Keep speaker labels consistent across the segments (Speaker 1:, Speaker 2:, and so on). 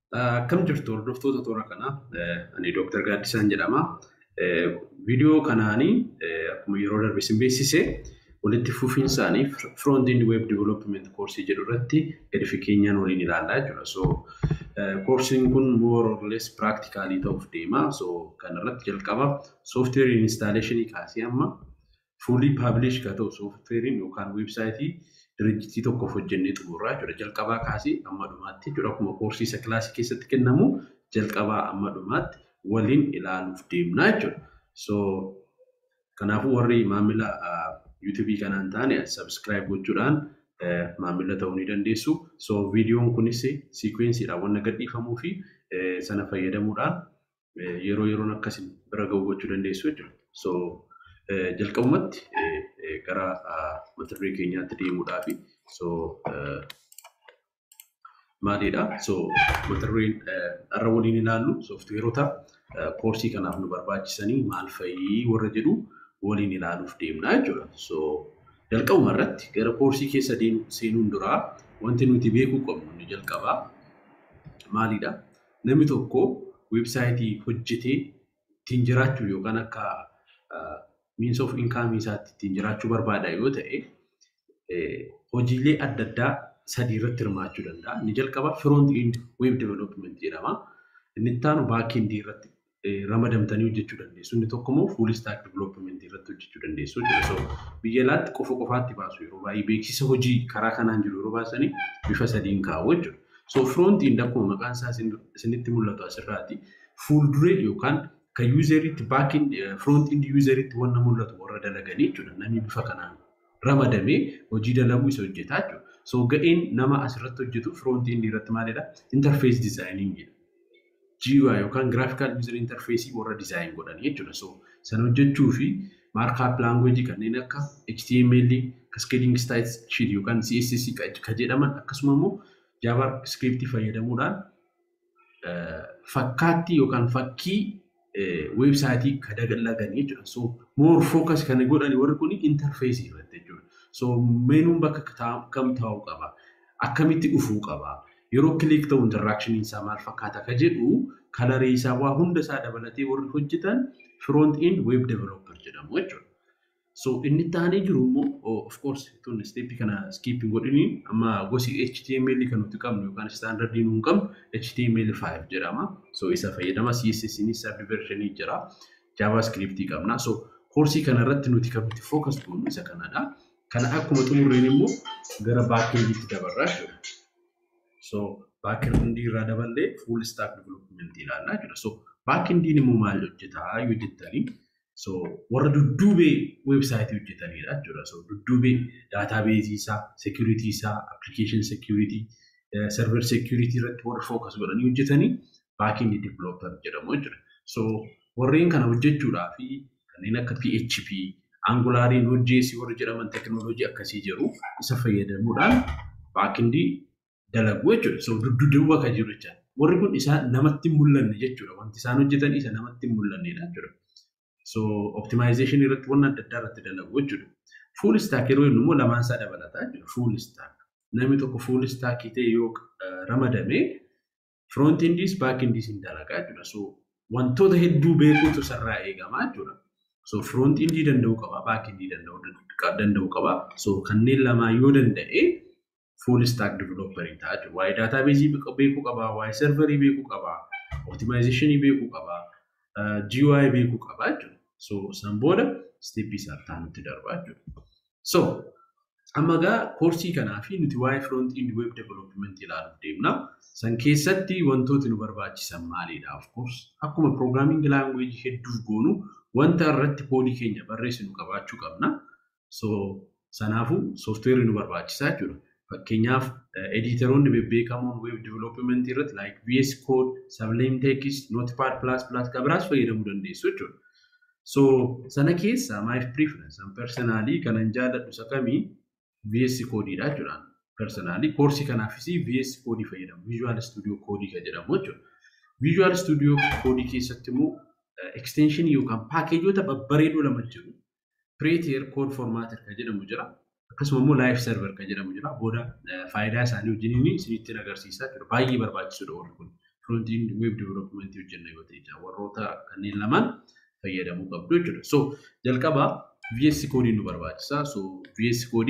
Speaker 1: Akkam jirtu hordoftoota toora kanaa? Ani Dooktar Gaaddisaan jedhama. Viidiyoo kanaanii akkuma yeroo darbe isin beeksise walitti fufiinsaanii Front End Web Development koorsii jedhu irratti gadi fageenyaan waliin ilaallaa jechuudha. So koorsiin kun more or less practicalii ta'uuf deema. So kanarratti jalqaba software installation kaasee amma fully publish ka ta'u softwarein yookaan websaayitii dirjitii tokkoof hojjennee xumurraa jechuudha. Jalqabaa kaasee amma dhumaatti jechuudha. Akkuma koorsii isa kilaasii keessatti kennamu jalqabaa amma dhumaatti waliin ilaaluuf deemnaa jechuudha. So kanaafuu warri maamila yuutuubii kanaan taane sabskiraayib gochuudhaan maamila ta'uu ni dandeessu. So viidiyoon kunis siikwensiidhaan wanna gadhiifamuu fi sana fayyadamuudhaan yeroo yeroon akkasiin bira ga'u gochuu dandeessu jechuudha. So jalqabumatti gara mata duree keenyaatti deemuudhaafi so maalidha? So mata dureen har'a waliin ilaallu sooftiweerota koorsii kanaaf nu barbaachisanii maal fa'ii warra jedhu waliin ilaaluuf deemnaa jechuudha. So jalqabuma irratti gara koorsii keessa seenuun duraa wanti nuti beekuu qabnu inni jalqabaa maalidha? Namni tokko weebsaayitii hojjetee ittiin jiraachuu yookaan akka means of income isaatti ittiin jiraachuu barbaada yoo ta'e hojiilee adda addaa sadii irratti hirmaachuu danda'a. Inni jalqaba front end web development jedhama. Inni itti aanu back end irratti ramadamtanii hojjechuu dandeessu. Inni tokko immoo full stack development irratti hojjechuu dandeessu jechuudha. So biyya alaatti qofa qofaatti baasu yeroo baay'ee beeksisa hojii karaa kanaan jiru yeroo baasanii bifa sadiin kaa'u jechuudha. So front end akkuma maqaan isaa isinitti mul'atu asirraati fuulduree yookaan kan yuuzeritti baakin front end yuuzeritti wanna mul'atu warra dalaganii jechuudha. Namni bifa kanaan ramadamee hojii dalaguu isa hojjetaa jechuudha. So ga'een nama asirratti hojjetu front end irratti maalidha? Interface designing jedha. GUI yookaan graphical user interface warra design godhan jechuudha. So sana hojjechuu fi markup language kanneen akka HTML, cascading style sheet yookaan CSS ka jedhaman akkasuma immoo JavaScript fayyadamuudhaan fakkaattii yookaan fakkii weebsaayitii ka dalagan jechuudha. So more focus kan godhan warri kun interface irratti jechuudha. So meenuun bakka kam taa'uu qaba? Akkamitti dhufuu qaba? Yeroo kilik ta'u interaakshiniin isaa maal fakkaata ka jedhu kalarii isaa waa hunda isaa dabalatee warri hojjetan front end web developer jedhamu jechuudha. So inni taanee jiru immoo of course tun steepii kana skipping godhini amma gosi HTML kan nuti qabnu yookaan standardii nuun qabnu HTML5 jedhama. So isa fayyadama CSS ni subversion jira. JavaScript qabna. So koorsii kana irratti nuti kan nuti focus goonu isa kanadha. Kana akkuma xumurreen immoo gara baakendiitti dabarraa jechuudha. So baakendii irraa daballee full stack development ilaallaa jechuudha. So baakendiin immoo maal hojjetaa yoo jettanii So warra dudduubee weebsaayitii hojjetanidha jechuudha. So dudduubee daataabeezii isaa, security isaa, application security, server security irratti warra focus godhanii hojjetanii backend developer jedhamu jechuudha. So warreen kana hojjechuudhaa fi kanneen akka PHP, Angular, Node.js warra jedhaman teknooloojii akkasii jiru isa fayyadamuudhaan backend dalagu jechuudha. So dudduuba kan jiru jechuudha. Warri kun isa namatti hin mul'anne jechuudha. Wanti isaan hojjetan isa namatti hin mul'annedha jechuudha. So optimization irratti wanna adda addaa irratti dalagu jechuudha. Full stack yeroo jennu immoo lamaan isaa dabalataa jechuudha. Full stack. Namni tokko full stack ta'e yoo ramadame front endis back endis hin dalagaa jechuudha. So wantoota hedduu beekuutu sarraa eegamaa jechuudha. So front endii danda'uu qaba, back endii danda'uu qaba. So kanneen lamaa yoo danda'e full stack developerii ta'a jechuudha. Waa'ee daatabeezii beekuu qaba, waa'ee serverii beekuu qaba, optimizationii beekuu qaba, GUI beekuu qaba jechuudha. So san booda steepii isaa taanutti darbaa jechuudha. So amma gaa koorsii kanaa fi nuti waa'ee front end web development ilaaluuf deemna. San keessatti wantooti nu barbaachisan maalidha? Of course akkuma programming language hedduuf goonu wanta irratti koodii keenya barreessinu qabaachuu qabna. So sanaafuu soofteerri nu barbaachisaa jechuudha. Fakkeenyaaf editeroonni bebbeekamoon web development irratti like VS Code, Sublime Text, Notepad++ kan biraas fayyadamuu dandeessu jechuudha. So sana keessa my preference and personally kanan jaalladhu isa kamii VS Codeedha jechuudha. Personally koorsii kanaafis VS Code fayyadamu. Visual Studio Code kan jedhamu jechuudha. Visual Studio Code keessatti immoo extension yookaan paakeejoota babbareedoo lama jiru. Prettier Code Formatter kan jedhamu jira. akkasuma immoo live server kan jedhamu jira. Booda faayidaa isaanii wajjin isinitti agarsiisaa jira. Baay'ee barbaachisuudha warri kun. front end web development hojjenna yoo ta'e warroota kanneen lamaan fayyadamuu qabdu jechuudha. So jalqaba VS Code nu barbaachisa. So VS Code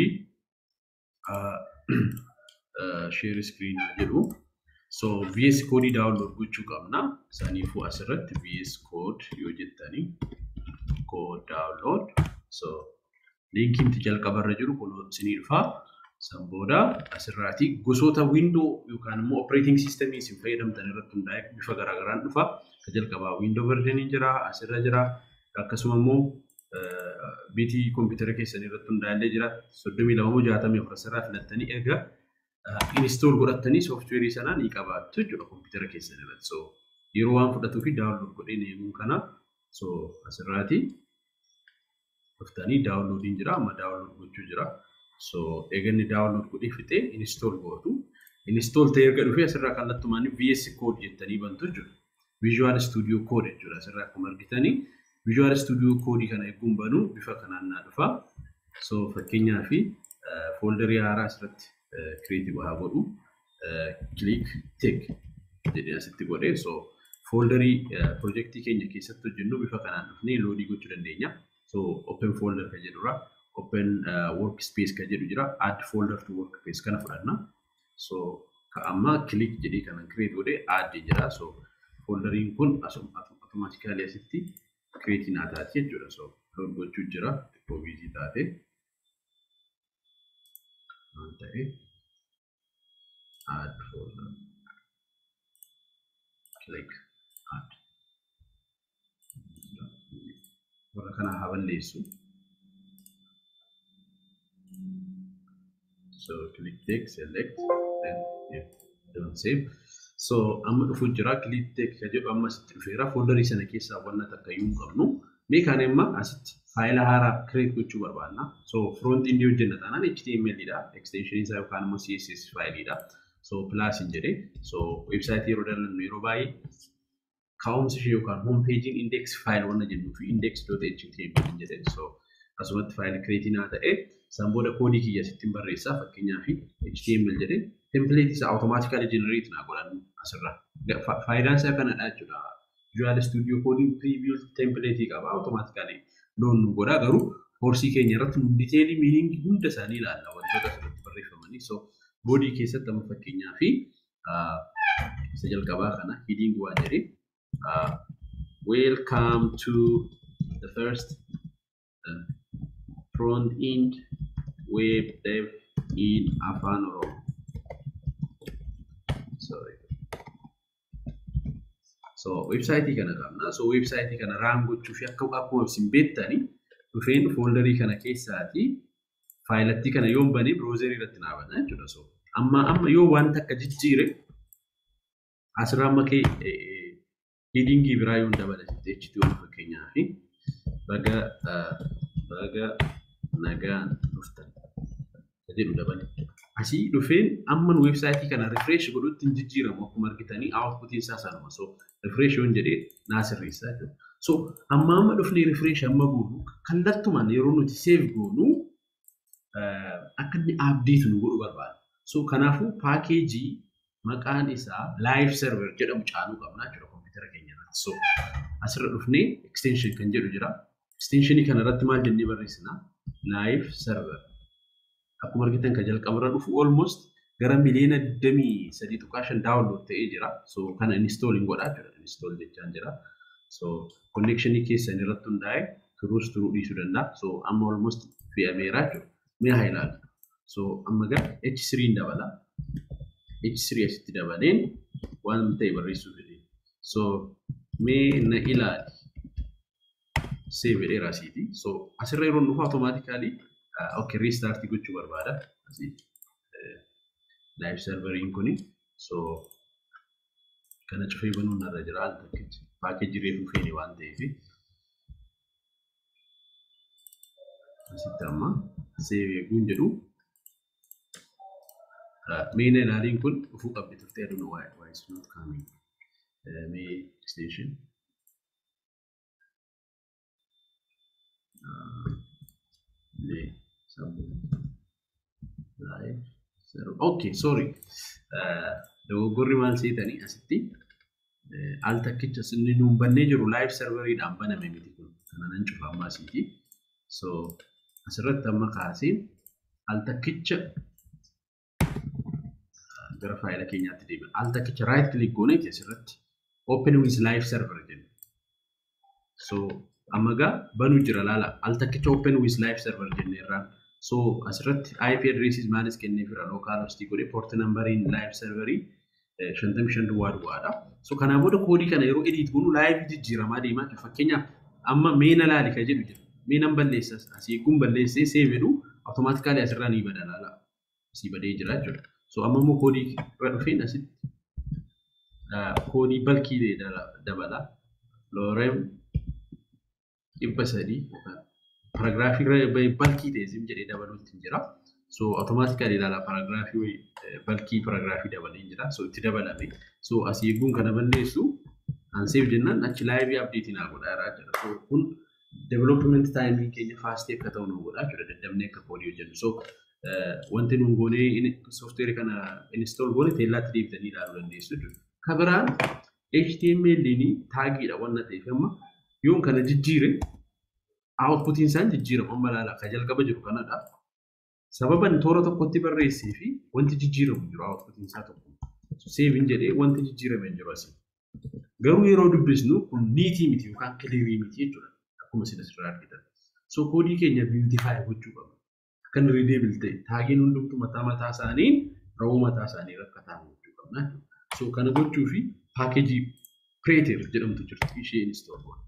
Speaker 1: share screen jedhu. So VS Code download gochuu qabna. Saniifuu asirratti VS Code yoo jettanii code download. So linkiin jalqabarra jiru kun isinii dhufaa. San booda asirraati gosoota windoo yookaan immoo operating systemii isin fayyadamtan irratti hundaa'e bifa garaagaraan dhufa. Ka jalqabaa windoo versionii jira, asirra jira. Akkasuma immoo biitii kompiitara keessan irratti hundaa'ellee jira. Soddomii lama moo jaatamii afur asirraa filattanii erga inistool godhattanii sooftiweerii sanaa ni qabaattu jechuudha kompiitara keessan irratti. So yeroo waan fudhatuu fi daawunlood godhee eeguun kana so asirraati dhuftanii daawunloodiin jira amma daawunlood gochuu jira. So eeganni daawunlood godhee fixee inistool gootu. Inistool ta'ee erga dhufee asirraa kallattumaan VS Code jettanii bantu jechuudha. Visual Studio Code jechuudha asirraa akkuma argitanii. Visual Studio Code kana eeguun banuu bifa kanaan naa dhufa. So fakkeenyaa fi fooldarii haaraa asirratti kireetii haa godhu. Click take jedhee asitti godhee so fooldarii piroojeektii keenya keessatti hojjennu bifa kanaan dhufnee loodii gochuu dandeenya. So open folder kan jedhurraa open uh, workspace kan jedhu jira add folder to workspace kana fudhanna so ka amma click jedhee kanan create godhe add jira so folderiin kun automatically asitti create naa taati jechuudha so load gochuu jira xiqqoo busy taate waan ta'e add folder click add warra kana haa balleessu So click take, select, then yeah, don't save. So amma dhufu jira click take kan jedhu amma asitti dhufeera foldarii sana keessaa wanna takka iyyuu hin qabnu. Mee kana imma asitti faayila haaraa create gochuu barbaadna. So front end hojjenna taanaan HTML dha. Extension isaa yookaan immoo CSS faayiliidha. So plus hin jedhee so websaayitii yeroo dalannu yeroo baay'ee kaa'umsi ishee yookaan home page index file wanna jennuu fi index.html hin jedheen. So akkasumatti faayilii create naa ta'ee San booda koodii kiyya sittiin barreessaa fakkeenyaa fi HTML jedhee template isaa automatically generate naa godhan asirra. Faayidaan isaa kanadha jechuudha. Visual Studio Code preview template qaba automatically loon nu godha garuu horsii keenya irratti nu diteelii miiniingii hunda isaanii ilaalla wantoota asirratti barreeffamanii. So boodii keessatti amma fakkeenyaa fi isa jalqabaa kana heading waan jedhee welcome to the first uh, front end web dev in Afan Oromo. Sorry. So websaayitii kana qabna. So websaayitii kana raan gochuu fi akka akkuma isin beektani dhufeen fooldarii kana keessaati faayilattii kana yoon banee biroozerii irratti naa bana jechuudha. So amma amma yoo wanta akka jijjiire asirraa amma kee hidingii biraa yoon dabalate HTML fakkeenyaa fi baga baga nagaan dhuftan jedhu dabale. Asii dhufeen amman weebsaayitii kana rifresh godhutti hin jijjiiramu akkuma argitanii outputiin isaa sanuma. So rifresh yoon jedhee naa sirreessaa jechuudha. So amma amma dhufnee rifresh amma goonu kallattumaan yeroo nuti save goonu akka inni update nu godhu barbaada. So kanaafuu paakeejii maqaan isaa live server jedhamu caanuu qabna jechuudha kompiitara keenya irratti. So asirra dhufnee extension kan jedhu jira. Extensionii kana irratti maal jennee barreessina? Live server. Akkuma argitan kan jalqabarra dhufu almost gara miliyoona 23.5 download ta'ee jira. So kana install hin godhaa jira. Install jechaan jira. So connectionii keessan irratti hundaa'e turuus turuu dhiisuu danda'a. So amma almost fe'ameera jechuudha. Mee haa ilaalu. So amma gara H3 dabala. H3 asitti dabaleen waan ta'e barreessuu fedhe. So mee na ilaali. Save jedheera asiiti. So asirra yeroo dhufu automatically okay restart gochuu barbaada. Asii live serveriin kuni. So kana cufee banuun narra jira al takkichi. Paakeejii reefu feene waan ta'eef. Asitti amma save eeguun jedhu Main ilaaliin kun dhufuu qabdi turte I don't know why, why it's not coming. Uh, may extension. Uh, may some live. So, okay, sorry. Uh, dogoggorri maal seetanii asitti al takkicha inni nuun bannee jiru live serveriidhaan baname miti kun kana nan cufa ammaa asiiti. So asirratti amma kaasee al takkicha gara faayila keenyaatti deebi'a. Al takkicha right click gooneeti asirratti open with live server jenna. So amma gaa banuu jira laala al takkicha open with live server jenneerraan. So asirratti IP addresses maalis kenneefira local host godhee port numberiin live serverii shantamii shan duwwaa duwwaadha. So kanaa booda koodii kana yeroo edit goonu live jijjiiramaa deemaa jira. Fakkeenyaaf amma meena laali ka jedhu jira. Meenan balleessas asii kun balleessee save jedhu automaatikaalii asirraa ni bada laala. Asii badee jira jechuudha. So amma immoo koodii irra dhufeen asitti koodii balkii dabala. Loorem dhibba sadii paraagiraafii irra balkii ta'e sim jedhee dabaluutti jira. So automaatikaalii ilaala paraagiraafii balkii paraagiraafii dabalee jira. So itti dabalame. So asii eeguun kana balleessu anseef jennaan achi laayivii abdeetii naa godhaa jiraa jira. So kun development taayimii keenya faastii akka ta'u nu godhaa jira. Daddabnee akka koodii hojjennu. So wanti nuun goonee soofteerii kana install goone teellaatti deebitanii ilaaluu dandeessu jechuudha. Kabiraan HTML taagiidha wanna ta'eef amma yoon kana jijjiire outputiin isaan jijjiiramu amma ilaala akka jalqaba jiru kanadha. Sababan toora tokkotti barreessee fi wanti jijjiiramu jiru outputiin isaa tokko. Seevin jedhee wanti jijjiirame jiru asii. Garuu yeroo dubbisnu kun niitii miti yookaan kiliirii miti jechuudha. Akkuma isin asirraa argitan. So koodii keenya biiutifaayi gochuu qabna. Akkan riideebil ta'e taagiin hundumtu mataa mataa isaanii rawuu mataa isaanii akka ta'an gochuu qabna. So kana gochuu fi paakeejii Preeter jedhamtu jirti ishee install goona.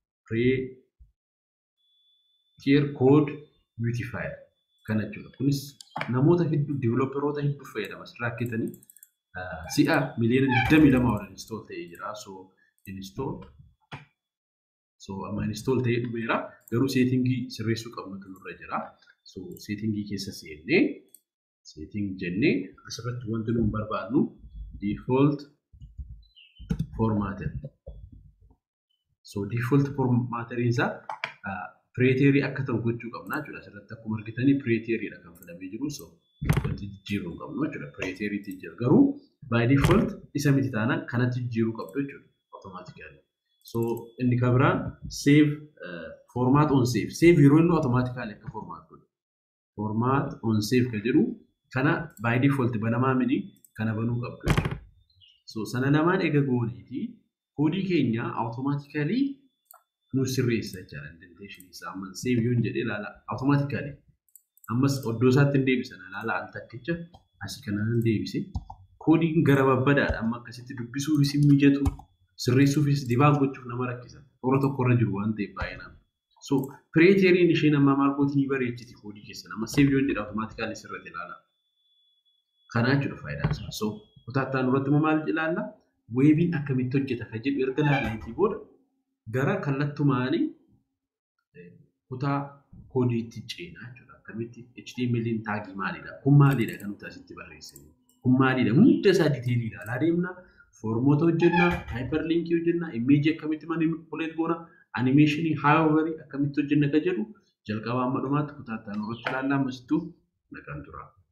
Speaker 1: Preeter code beautifier kana jechuudha. Kunis namoota hedduu developeroota hedduu fayyadama asirraa akkitanii si'a miliyoona 22 ol install ta'ee jira. So install so amma install ta'ee dhumeera. Garuu seetingii sirreessuu qabnutu nurra jira. So seetingii keessa seennee seeting jennee asirratti wanti nuun barbaadnu default formatter. So default formatteriin isaa pireeterii akka ta'u gochuu qabna jechuudha. Asirratti akkuma argitanii pireeteriidha kan filamee jiru. So wanti jijjiiruu hin qabnu jechuudha. Pireeteriitti jira. Garuu by default isa miti taanaan kanatti jijjiiruu qabdu jechuudha. Automaatikali. So inni kan biraan save format on save. Save yeroo inni automaatikali akka format godhu. Format on save kan jedhu kana by default banamaa mini kana banuu qabdu jechuudha. So sana lamaan eega gooneeti koodii keenya automaatikali nu sirreessa jechaadha indenteeshinii isaa amma seef yoon jedhee ilaala automaatikali ammas oddoo isaatti hin deebisan ilaala al takkicha asii kanaan deebise koodiin gara babbadaadha amma akkasitti dubbisuufis hin mijatu sirreessuufis dibaag gochuuf nama rakkisa toora tokkorra jiru waan ta'eef baay'inaan. So pireeteriin isheen amma maal gootii ni bareechiti koodii keessan amma seef yoon jedha automaatikali sirratti ilaala. Kanaa jechuudha faayidaan isaa. So kutaattaan irratti immoo maal ilaalla? Weebiin akkamitti hojjeta kan jedhu erga ilaalaniitii booda gara kallattumaanii kutaa koodiitti ceenaa jechuudha. Akkamitti HTML'n taagii maalidha? Kun maalidha kan nuti asitti barreessine? Kun maalidha? Hunda isaa diteelii ilaalaa deemna. Foormoota hojjenna, haayiparliinkii hojjenna, imeejii akkamitti manipuleet goona, animeeshinii haayivarii akkamitti hojjenna kan jedhu jalqaba amma dhumaatti kutaattaan irratti ilaallaa ammasittuu naqan tura.